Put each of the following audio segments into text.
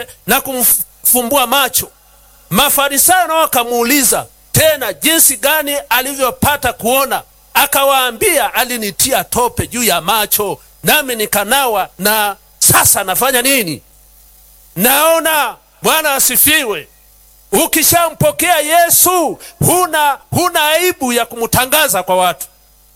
tope na kumfumbua macho. Mafarisayo nao wakamuuliza tena jinsi gani alivyopata kuona. Akawaambia, alinitia tope juu ya macho, nami nikanawa, na sasa nafanya nini? Naona. Bwana asifiwe. Ukishampokea Yesu huna, huna aibu ya kumtangaza kwa watu.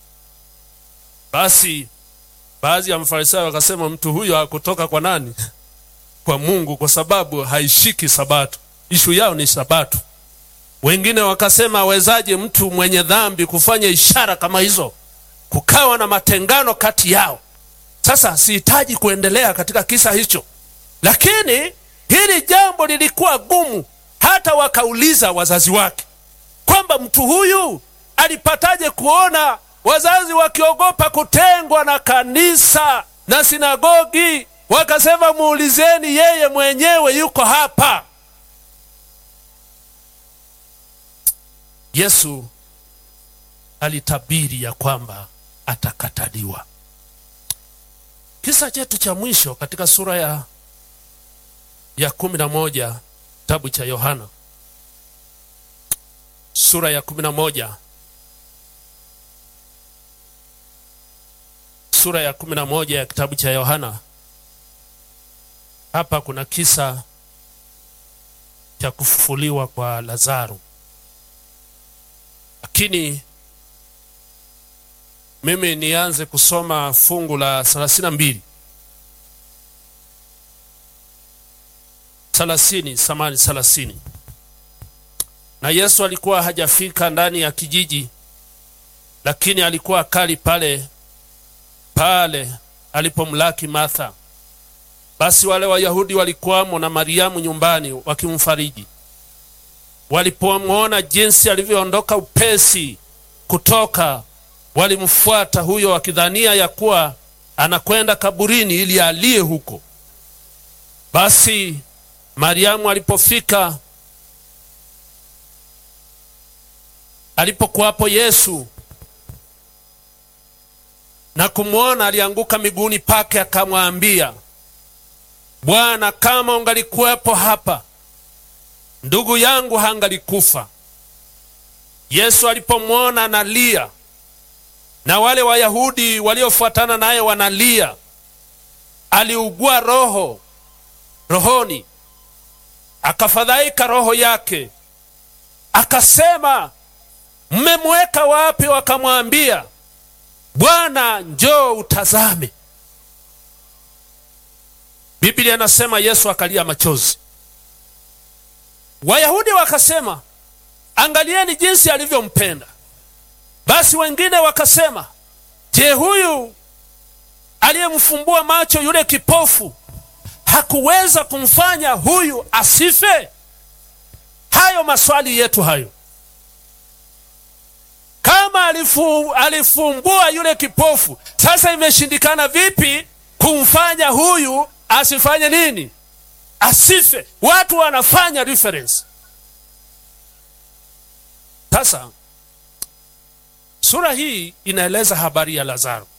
Basi baadhi ya mafarisayo wakasema, mtu huyo hakutoka kwa nani? Kwa Mungu, kwa sababu haishiki Sabato. Ishu yao ni Sabato. Wengine wakasema, awezaje mtu mwenye dhambi kufanya ishara kama hizo? Kukawa na matengano kati yao. Sasa sihitaji kuendelea katika kisa hicho, lakini hili jambo lilikuwa gumu, hata wakauliza wazazi wake kwamba mtu huyu alipataje kuona, wazazi wakiogopa kutengwa na kanisa na sinagogi. Wakasema, muulizeni yeye mwenyewe, yuko hapa. Yesu alitabiri ya kwamba atakataliwa. Kisa chetu cha mwisho katika sura ya ya kumi na moja kitabu cha Yohana sura ya kumi na moja sura ya kumi na moja ya kitabu cha Yohana. Hapa kuna kisa cha kufufuliwa kwa Lazaro, lakini mimi nianze kusoma fungu la thelathini na mbili thelathini samani thelathini. Na Yesu alikuwa hajafika ndani ya kijiji, lakini alikuwa akali pale pale alipomlaki Martha. Basi wale Wayahudi walikuwamo na Mariamu nyumbani wakimfariji. Walipomwona jinsi alivyoondoka upesi kutoka, walimfuata huyo wakidhania ya kuwa anakwenda kaburini ili alie huko. Basi Mariamu alipofika, alipokuwapo Yesu na kumwona, alianguka miguuni pake, akamwambia, Bwana, kama ungalikuwepo hapa, ndugu yangu hangalikufa. Yesu alipomwona analia na wale Wayahudi waliofuatana naye wanalia, aliugua roho rohoni akafadhaika roho yake, akasema, mmemweka wapi? Wakamwambia, Bwana, njoo utazame. Biblia inasema Yesu akalia machozi. Wayahudi wakasema, angalieni jinsi alivyompenda. Basi wengine wakasema, je, huyu aliyemfumbua macho yule kipofu hakuweza kumfanya huyu asife? Hayo maswali yetu hayo. Kama alifu, alifumbua yule kipofu, sasa imeshindikana vipi kumfanya huyu asifanye nini? Asife. Watu wanafanya reference. Sasa sura hii inaeleza habari ya Lazaro,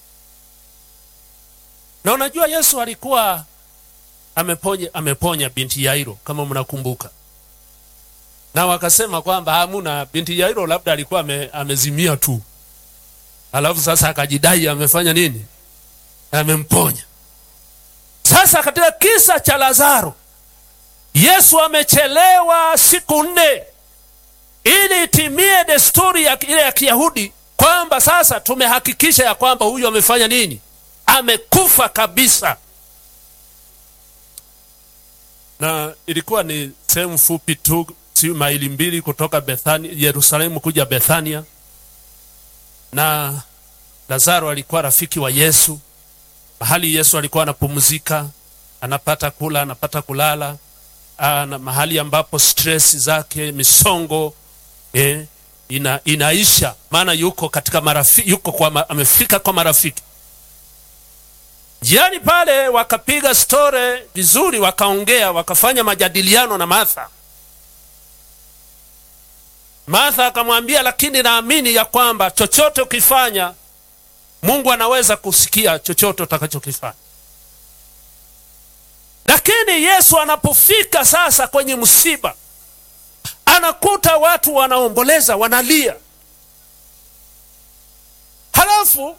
na unajua Yesu alikuwa ameponya, ameponya binti Yairo kama mnakumbuka, na wakasema kwamba hamuna binti Yairo, labda alikuwa ame, amezimia tu, alafu sasa akajidai amefanya nini, amemponya. Sasa katika kisa cha Lazaro, Yesu amechelewa siku nne ili itimie desturi ya, ile ya Kiyahudi kwamba sasa tumehakikisha ya kwamba huyu amefanya nini, amekufa kabisa na ilikuwa ni sehemu fupi tu, si maili mbili kutoka Bethania, Yerusalemu kuja Bethania, na Lazaro alikuwa rafiki wa Yesu, mahali Yesu alikuwa anapumzika, anapata kula, anapata kulala, na mahali ambapo stress zake misongo eh, ina, inaisha, maana yuko katika marafiki, yuko kwa, amefika kwa marafiki Njiani pale wakapiga store vizuri, wakaongea, wakafanya majadiliano na Martha. Martha akamwambia, lakini naamini ya kwamba chochote ukifanya Mungu anaweza kusikia chochote utakachokifanya. lakini Yesu anapofika sasa kwenye msiba, anakuta watu wanaomboleza, wanalia, halafu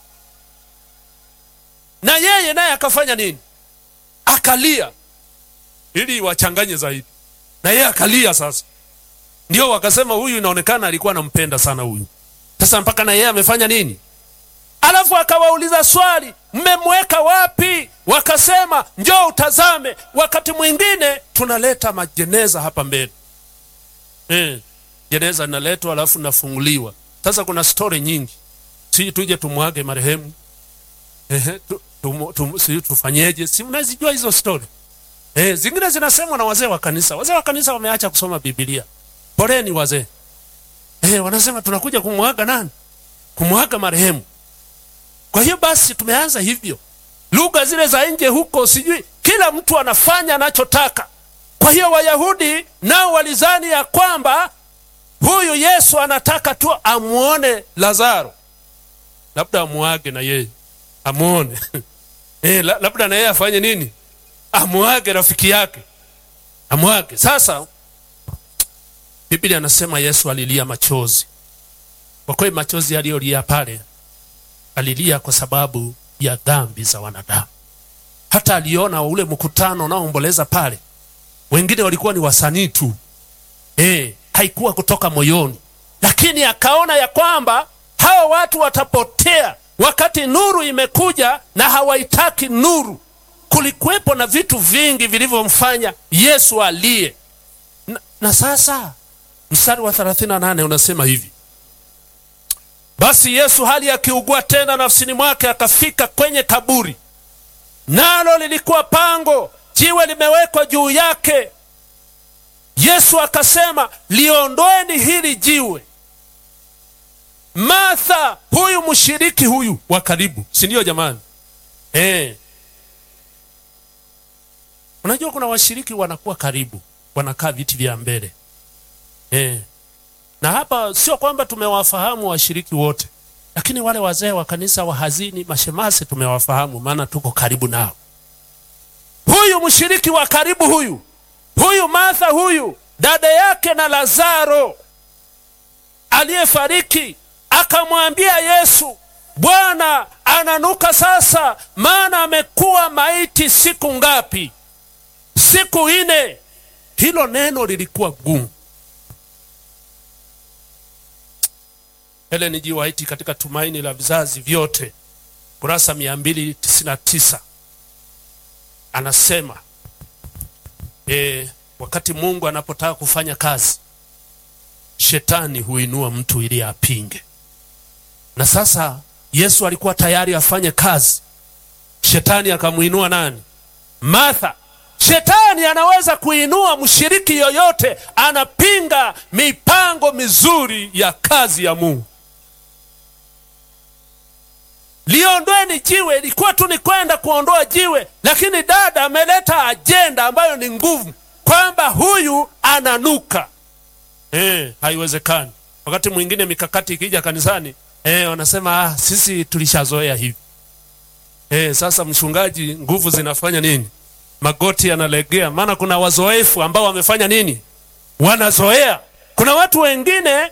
na yeye naye akafanya nini? Akalia ili wachanganye zaidi, na yeye akalia. Sasa ndio wakasema huyu inaonekana alikuwa anampenda sana huyu. Sasa mpaka na yeye amefanya nini? Alafu akawauliza swali, mmemweka wapi? Wakasema njoo utazame. Wakati mwingine tunaleta majeneza hapa mbele eh, jeneza linaletwa alafu nafunguliwa. Sasa kuna stori nyingi, si tuje tumwage marehemu eh, tu, tu, tu, si tufanyeje? Si mnazijua hizo stori eh? Zingine zinasemwa na wazee wa kanisa. Wazee wa kanisa wameacha kusoma Biblia. Poleni wazee eh, wanasema tunakuja kumwaga nani? Kumwaga marehemu. Kwa hiyo basi tumeanza hivyo, lugha zile za nje huko, sijui kila mtu anafanya anachotaka. Kwa hiyo Wayahudi nao walizani ya kwamba huyu Yesu anataka tu amuone Lazaro, labda amuage na yeye amuone eh, labda na yeye afanye nini, amuage rafiki yake, amuage. Sasa Biblia anasema Yesu alilia machozi. Kwa kweli machozi aliyolia pale alilia kwa sababu ya dhambi za wanadamu. Hata aliona ule mkutano unaoomboleza pale, wengine walikuwa ni wasanii tu eh, haikuwa kutoka moyoni, lakini akaona ya kwamba hawa watu watapotea wakati nuru imekuja na hawaitaki nuru. Kulikuwepo na vitu vingi vilivyomfanya Yesu alie na, na sasa mstari wa 38 unasema hivi basi Yesu hali akiugua tena nafsini mwake, akafika kwenye kaburi, nalo lilikuwa pango, jiwe limewekwa juu yake. Yesu akasema, liondoeni hili jiwe. Martha, huyu mshiriki huyu wa karibu, si ndio jamani? Eh, unajua kuna washiriki wanakuwa karibu, wanakaa viti vya mbele eh na hapa sio kwamba tumewafahamu washiriki wote, lakini wale wazee wa kanisa wa hazini, mashemasi tumewafahamu, maana tuko karibu nao. Huyu mshiriki wa karibu huyu huyu Martha, huyu dada yake na Lazaro aliyefariki, akamwambia Yesu, Bwana, ananuka sasa, maana amekuwa maiti siku ngapi? Siku nne. Hilo neno lilikuwa gumu. Ellen G. White katika Tumaini la Vizazi Vyote kurasa 299 anasema e, wakati Mungu anapotaka kufanya kazi, shetani huinua mtu ili apinge. Na sasa Yesu alikuwa tayari afanye kazi, shetani akamuinua nani? Martha. Shetani anaweza kuinua mshiriki yoyote, anapinga mipango mizuri ya kazi ya Mungu. Liondweni jiwe, ilikuwa tu ni kwenda kuondoa jiwe, lakini dada ameleta ajenda ambayo ni nguvu, kwamba huyu ananuka. Eh, haiwezekani. Wakati mwingine mikakati ikija kanisani, eh, wanasema ah, sisi tulishazoea hivi. Eh, sasa mchungaji, nguvu zinafanya nini? Magoti yanalegea, maana kuna wazoefu ambao wamefanya nini? Wanazoea. Kuna watu wengine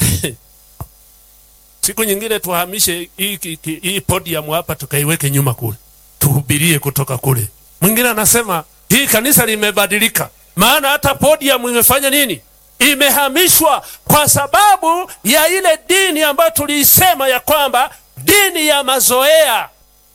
siku nyingine tuhamishe hii hii podium hapa tukaiweke nyuma kule, tuhubirie kutoka kule. Mwingine anasema hii kanisa limebadilika, maana hata podium imefanya nini? Imehamishwa kwa sababu ya ile dini ambayo tuliisema ya kwamba dini ya mazoea.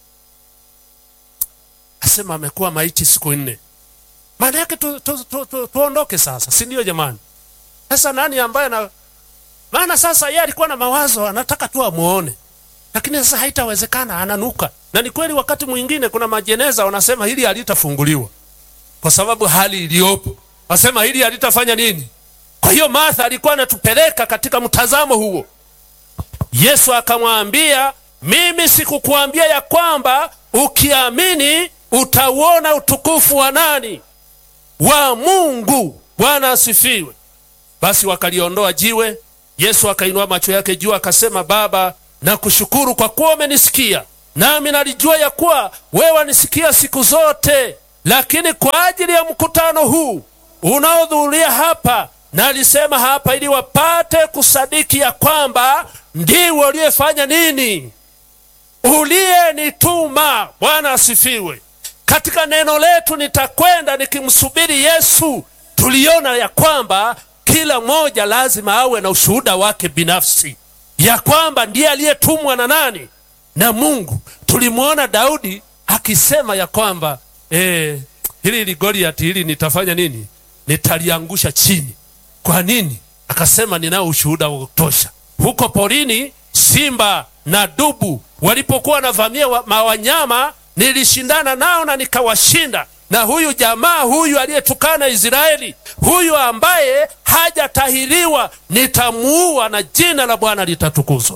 Asema amekuwa maiti siku nne, maana yake tu, tu, tu, tu, tuondoke sasa, si ndio jamani? Sasa nani ambaye na maana sasa yeye alikuwa na mawazo, anataka tu amuone, lakini sasa haitawezekana, ananuka. Na ni kweli, wakati mwingine kuna majeneza wanasema hili halitafunguliwa kwa sababu hali iliyopo, wasema hili halitafanya nini. Kwa hiyo Martha alikuwa anatupeleka katika mtazamo huo. Yesu akamwambia, mimi sikukuambia ya kwamba ukiamini utauona utukufu wa nani? Wa Mungu. Bwana asifiwe. Basi wakaliondoa jiwe. Yesu akainua macho yake juu akasema, Baba, nakushukuru kwa kuwa umenisikia, nami nalijua ya kuwa wewe wanisikia siku zote. lakini kwa ajili ya mkutano huu unaohudhuria hapa, na alisema hapa ili wapate kusadiki ya kwamba ndiwe uliyefanya nini, uliyenituma. Bwana asifiwe. Katika neno letu nitakwenda nikimsubiri Yesu, tuliona ya kwamba kila mmoja lazima awe na ushuhuda wake binafsi ya kwamba ndiye aliyetumwa na nani? Na Mungu. Tulimwona Daudi akisema ya kwamba eh, hili li Goliati hili nitafanya nini? Nitaliangusha chini. Kwa nini? Akasema ninao ushuhuda wa kutosha. Huko porini simba na dubu walipokuwa wanavamia wa, mawanyama nilishindana nao na nikawashinda. Na huyu jamaa huyu aliyetukana Israeli, huyu ambaye hajatahiriwa, nitamuua na jina la Bwana litatukuzwa.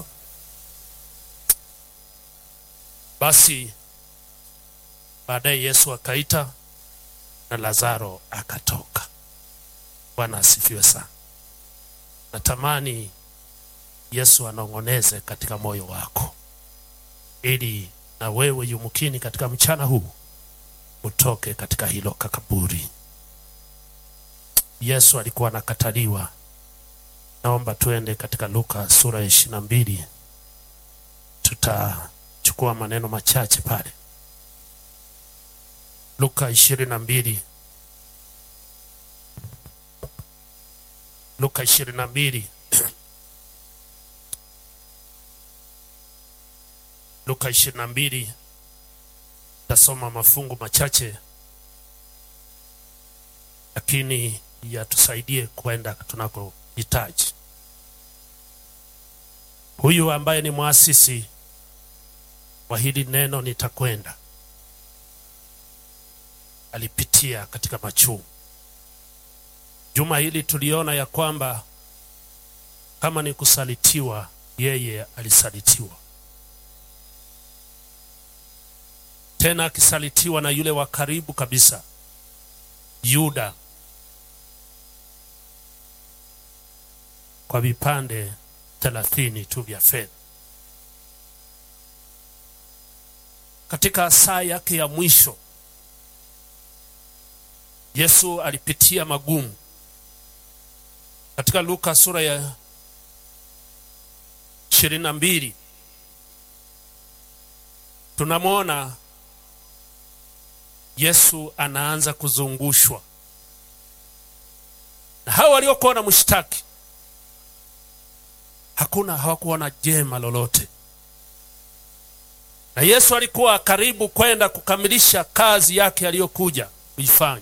Basi baadaye Yesu akaita na Lazaro akatoka. Bwana asifiwe sana. Natamani Yesu anong'oneze katika moyo wako, ili na wewe yumkini katika mchana huu utoke katika hilo kakaburi. Yesu alikuwa anakataliwa. Naomba tuende katika Luka sura ya ishirini na mbili, tutachukua maneno machache pale. Luka ishirini na mbili, Luka ishirini na mbili Luka ishirini na mbili tasoma mafungu machache, lakini yatusaidie kwenda tunakohitaji. Huyu ambaye ni mwasisi wa hili neno nitakwenda, alipitia katika machungu. Juma hili tuliona ya kwamba kama ni kusalitiwa, yeye alisalitiwa tena akisalitiwa na yule wa karibu kabisa Yuda kwa vipande thelathini tu vya fedha. Katika saa yake ya mwisho Yesu alipitia magumu. Katika Luka sura ya ishirini na mbili tunamwona Yesu anaanza kuzungushwa na hao waliokuwa na mshtaki, hakuna hawakuona jema lolote, na Yesu alikuwa karibu kwenda kukamilisha kazi yake aliyokuja kuifanya.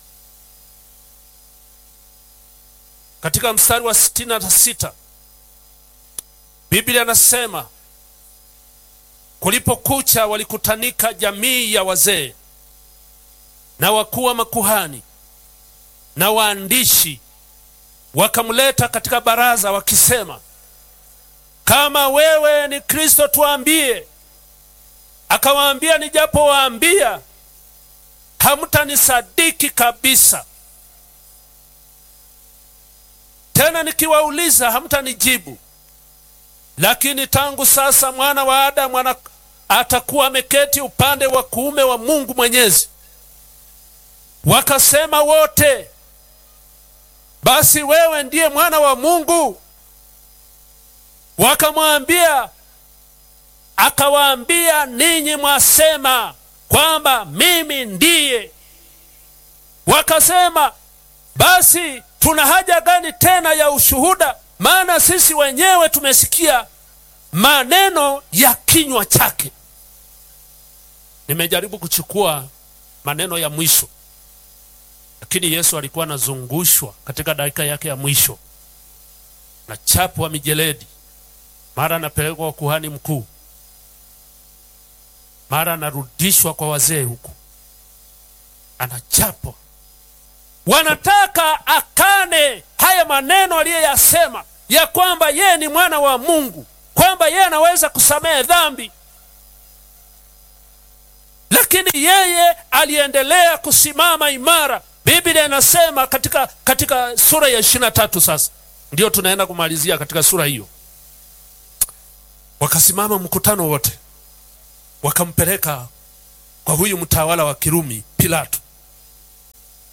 Katika mstari wa sitini na sita Biblia anasema kulipokucha, walikutanika jamii ya wazee na wakuu wa makuhani na waandishi, wakamleta katika baraza, wakisema, kama wewe ni Kristo tuambie. Akawaambia, nijapowaambia hamtanisadiki kabisa, tena nikiwauliza hamtanijibu. Lakini tangu sasa mwana wa Adamu atakuwa ameketi upande wa kuume wa Mungu Mwenyezi. Wakasema wote, basi wewe ndiye mwana wa Mungu? Wakamwambia, akawaambia, ninyi mwasema kwamba mimi ndiye. Wakasema, basi tuna haja gani tena ya ushuhuda? Maana sisi wenyewe tumesikia maneno ya kinywa chake. Nimejaribu kuchukua maneno ya mwisho lakini Yesu alikuwa anazungushwa katika dakika yake ya mwisho na chapu wa mijeledi, mara anapelekwa kwa kuhani mkuu, mara anarudishwa kwa wazee, huku anachapwa. Wanataka akane haya maneno aliyoyasema ya kwamba yeye ni mwana wa Mungu, kwamba yeye anaweza kusamehe dhambi, lakini yeye aliendelea kusimama imara. Biblia inasema katika, katika sura ya ishirini na tatu sasa ndiyo tunaenda kumalizia katika sura hiyo. Wakasimama mkutano wote, wakampeleka kwa huyu mtawala wa Kirumi Pilato,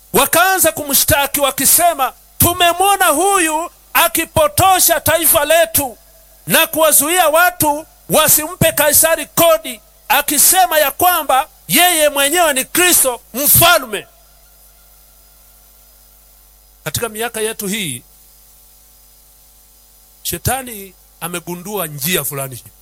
wakaanza kumshtaki wakisema, tumemwona huyu akipotosha taifa letu na kuwazuia watu wasimpe Kaisari kodi, akisema ya kwamba yeye mwenyewe ni Kristo mfalme. Katika miaka yetu hii shetani amegundua njia fulani hii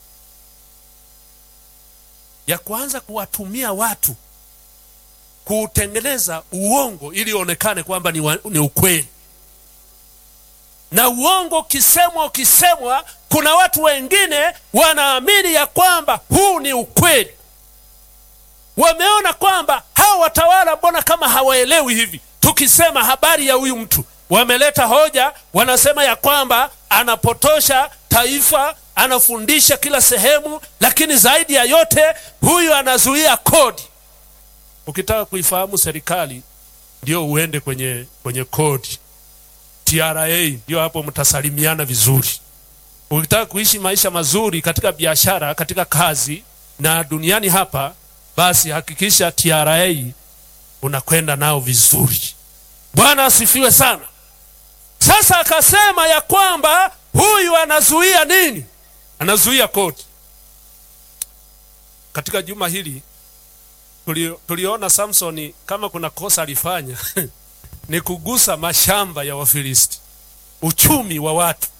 ya kuanza kuwatumia watu kuutengeneza uongo ili onekane kwamba ni, wa, ni ukweli. Na uongo ukisemwa ukisemwa, kuna watu wengine wanaamini ya kwamba huu ni ukweli. Wameona kwamba hawa watawala, mbona kama hawaelewi hivi, tukisema habari ya huyu mtu, wameleta hoja, wanasema ya kwamba anapotosha taifa, anafundisha kila sehemu, lakini zaidi ya yote huyu anazuia kodi. Ukitaka kuifahamu serikali, ndio uende kwenye, kwenye kodi TRA, ndio hapo mtasalimiana vizuri. Ukitaka kuishi maisha mazuri katika biashara, katika kazi na duniani hapa, basi hakikisha TRA unakwenda nao vizuri. Bwana asifiwe sana. Sasa akasema ya kwamba huyu anazuia nini? Anazuia kodi. Katika juma hili tuli, tuliona Samsoni kama kuna kosa alifanya ni kugusa mashamba ya Wafilisti, uchumi wa watu,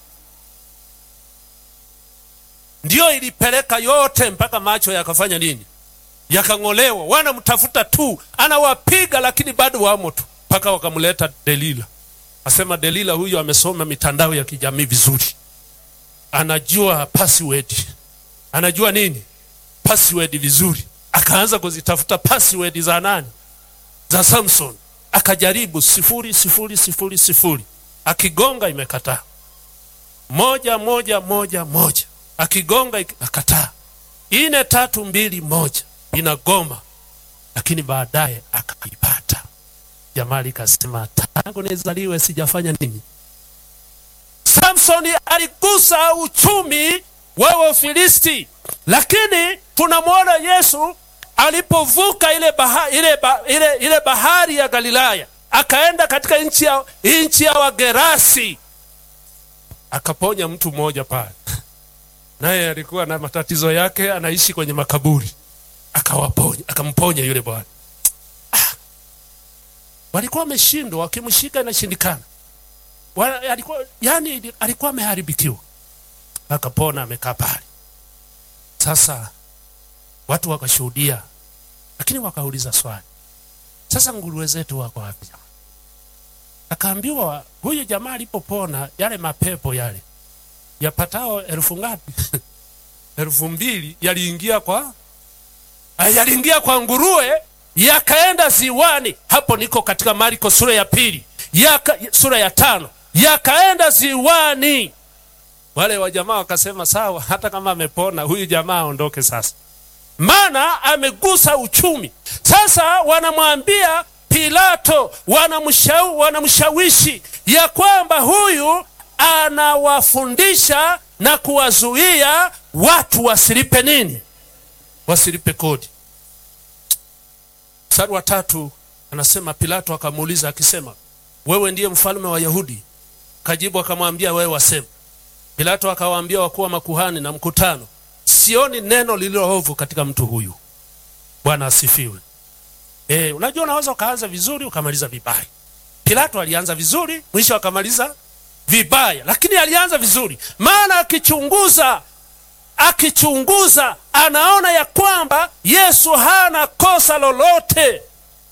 ndiyo ilipeleka yote mpaka macho yakafanya nini? Yakang'olewa. Wanamtafuta tu, anawapiga lakini bado wamo tu, mpaka wakamleta Delila. Asema Delila huyu amesoma mitandao ya kijamii vizuri, anajua password, anajua nini password vizuri. Akaanza kuzitafuta password za nani? Za Samson. Akajaribu sifuri sifuri sifuri sifuri, akigonga imekataa. Moja moja moja moja, akigonga ikakataa. Ine tatu mbili moja, inagoma, lakini baadaye akaipata. Jamaa likasema tangu nizaliwe sijafanya nini? Samsoni aligusa uchumi wa Wafilisti, lakini tunamwona Yesu alipovuka ile, baha, ile, ba, ile, ile bahari ya Galilaya akaenda katika nchi ya, nchi ya Wagerasi akaponya mtu mmoja pale, naye alikuwa na matatizo yake, anaishi kwenye makaburi, akawaponya, akamponya yule bwana walikuwa wameshindwa, wakimshika inashindikana. Alikuwa yani, alikuwa ameharibikiwa, akapona, amekaa pale. Sasa watu wakashuhudia, lakini wakauliza swali, sasa nguruwe zetu wako wapi? Akaambiwa huyu jamaa alipopona, yale mapepo yale yapatao elfu ngapi? elfu mbili yaliingia kwa yaliingia kwa nguruwe yakaenda ziwani. Hapo niko katika Marko sura ya pili yaka, sura ya tano yakaenda ziwani. Wale wa jamaa wakasema sawa, hata kama amepona huyu jamaa aondoke sasa, maana amegusa uchumi. Sasa wanamwambia Pilato, wanamshau, wanamshawishi ya kwamba huyu anawafundisha na kuwazuia watu wasilipe nini, wasilipe kodi. Mstari wa tatu anasema Pilato akamuuliza akisema, wewe ndiye mfalme wa Yahudi? Kajibu akamwambia, wewe wasema. Pilato akawaambia wakuu wa makuhani na mkutano, sioni neno lililo ovu katika mtu huyu. Bwana asifiwe. E, unajua unaweza ukaanza vizuri ukamaliza vibaya. Pilato alianza vizuri, mwisho akamaliza vibaya, lakini alianza vizuri, maana akichunguza akichunguza anaona ya kwamba Yesu hana kosa lolote.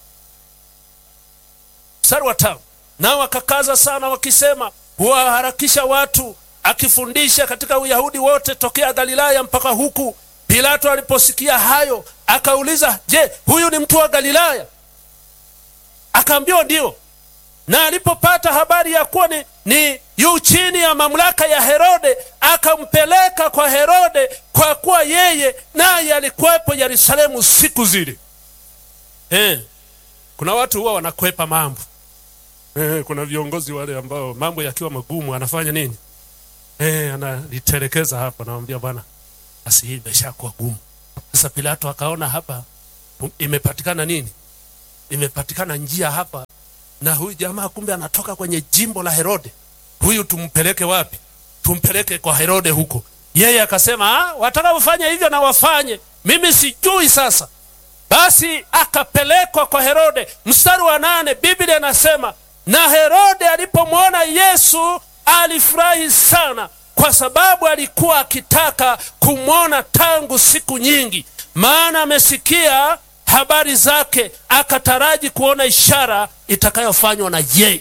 Mstari wa tano, nao wakakaza sana wakisema, huwaharakisha watu, akifundisha katika Uyahudi wote tokea Galilaya mpaka huku. Pilato aliposikia hayo akauliza, je, huyu ni mtu wa Galilaya? Akaambiwa ndio. Na alipopata habari ya kuwa ni, ni yu chini ya mamlaka ya Herode, akampeleka kwa Herode, kwa kuwa yeye naye alikuwepo Yerusalemu siku zile. Eh, kuna watu huwa wanakwepa mambo eh, kuna viongozi wale ambao mambo yakiwa magumu anafanya nini? Eh, analitelekeza hapa, anamwambia bwana, basi hii imeshakuwa gumu. Sasa Pilato akaona hapa imepatikana nini? Imepatikana njia hapa na huyu jamaa kumbe anatoka kwenye jimbo la Herode, huyu tumpeleke wapi? Tumpeleke kwa Herode huko. Yeye akasema ah, wataka kufanya hivyo na wafanye, mimi sijui. Sasa basi akapelekwa kwa Herode. Mstari wa nane Biblia inasema na Herode alipomwona Yesu alifurahi sana, kwa sababu alikuwa akitaka kumwona tangu siku nyingi, maana amesikia habari zake, akataraji kuona ishara itakayofanywa na yeye.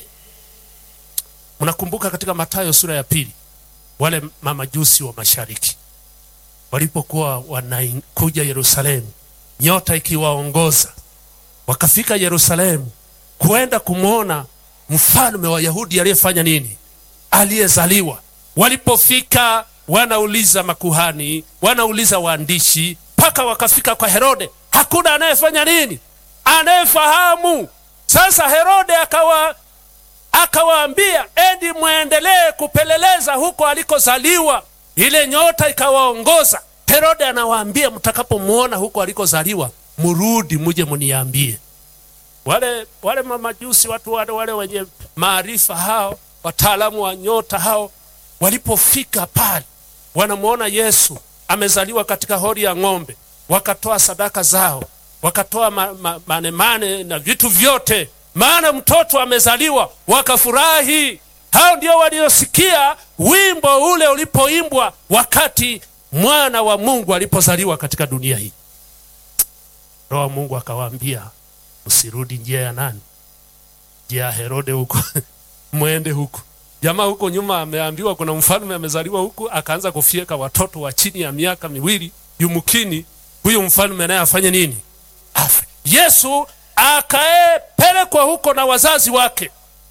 Mnakumbuka katika Mathayo sura ya pili, wale mamajusi wa mashariki walipokuwa wanakuja Yerusalemu, nyota ikiwaongoza, wakafika Yerusalemu kwenda kumwona mfalme wa Yahudi aliyefanya nini? Aliyezaliwa. Walipofika wanauliza makuhani, wanauliza waandishi, mpaka wakafika kwa Herode. Hakuna anayefanya nini, anayefahamu. Sasa Herode akawa akawaambia, endi mwendelee kupeleleza huko alikozaliwa. Ile nyota ikawaongoza. Herode anawaambia, mtakapomwona huko alikozaliwa, murudi muje muniambie. Wale wale mamajusi, watu wale wale wenye maarifa hao, wataalamu wa nyota hao, walipofika pale, wanamwona Yesu amezaliwa katika hori ya ng'ombe, wakatoa sadaka zao, wakatoa ma, ma, manemane na vitu vyote, maana mtoto amezaliwa, wakafurahi. Hao ndio waliosikia wimbo ule ulipoimbwa wakati mwana wa Mungu alipozaliwa katika dunia hii. Roho wa Mungu akawaambia Usirudi njia ya nani? Njia ya Herode huko mwende huko. Jamaa huko nyuma ameambiwa kuna mfalme amezaliwa huku, akaanza kufyeka watoto wa chini ya miaka miwili. Yumkini huyu mfalme naye afanye nini? Afe. Yesu akaepelekwa huko na wazazi wake.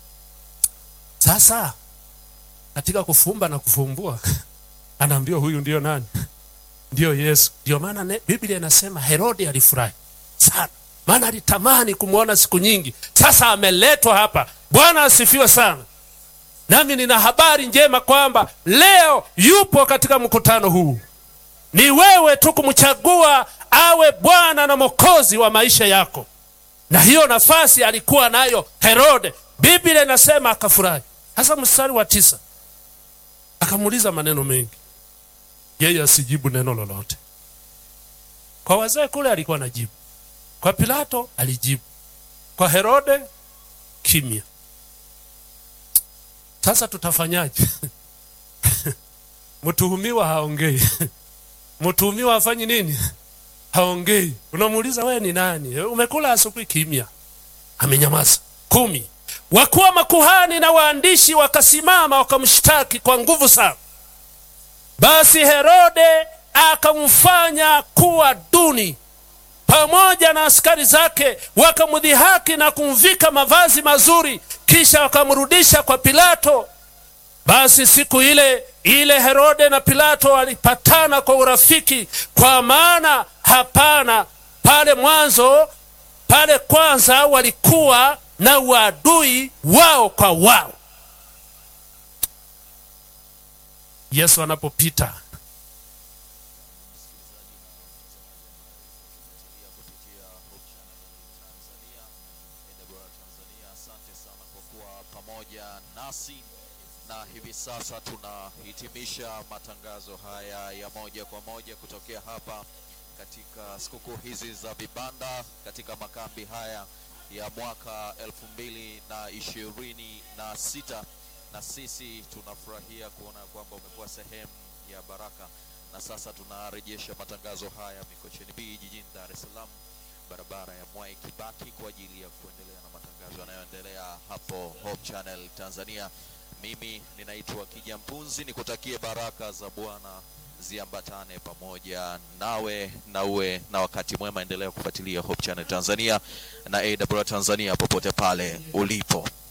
Sasa katika kufumba na kufumbua anaambiwa huyu ndiyo nani? Ndiyo Yesu. Ndio maana Biblia inasema Herode alifurahi sana maana alitamani kumwona siku nyingi. Sasa ameletwa hapa. Bwana asifiwe sana. Nami nina habari njema kwamba leo yupo katika mkutano huu. Ni wewe tu kumchagua awe Bwana na Mwokozi wa maisha yako, na hiyo nafasi alikuwa nayo Herode. Biblia inasema akafurahi. Hasa mstari wa tisa, akamuuliza maneno mengi, yeye asijibu neno lolote. Kwa wazee kule alikuwa anajibu kwa Pilato alijibu, kwa Herode kimya. Sasa tutafanyaje? mtuhumiwa haongei, mtuhumiwa hafanyi nini? Haongei. Unamuuliza wewe ni nani? Umekula asubuhi? Kimya, amenyamaza. kumi. Wakuu wa makuhani na waandishi wakasimama wakamshtaki kwa nguvu sana. Basi Herode akamfanya kuwa duni pamoja na askari zake wakamdhihaki na kumvika mavazi mazuri, kisha wakamrudisha kwa Pilato. Basi siku ile ile Herode na Pilato walipatana kwa urafiki, kwa maana hapana pale mwanzo, pale kwanza walikuwa na uadui wao kwa wao. Yesu anapopita nasi na hivi sasa tunahitimisha matangazo haya ya moja kwa moja kutokea hapa katika sikukuu hizi za vibanda katika makambi haya ya mwaka elfu mbili na ishirini na sita na sisi tunafurahia kuona kwamba umekuwa sehemu ya baraka na sasa tunarejesha matangazo haya Mikocheni B jijini Dar es Salaam barabara ya Mwai Kibaki kwa ajili ya kuendelea na matangazo yanayoendelea hapo Hope Channel Tanzania. Mimi ninaitwa Kija Mpunzi, nikutakie baraka za Bwana ziambatane pamoja nawe na uwe na wakati mwema. Endelea kufuatilia Hope Channel Tanzania na AWR Tanzania popote pale ulipo.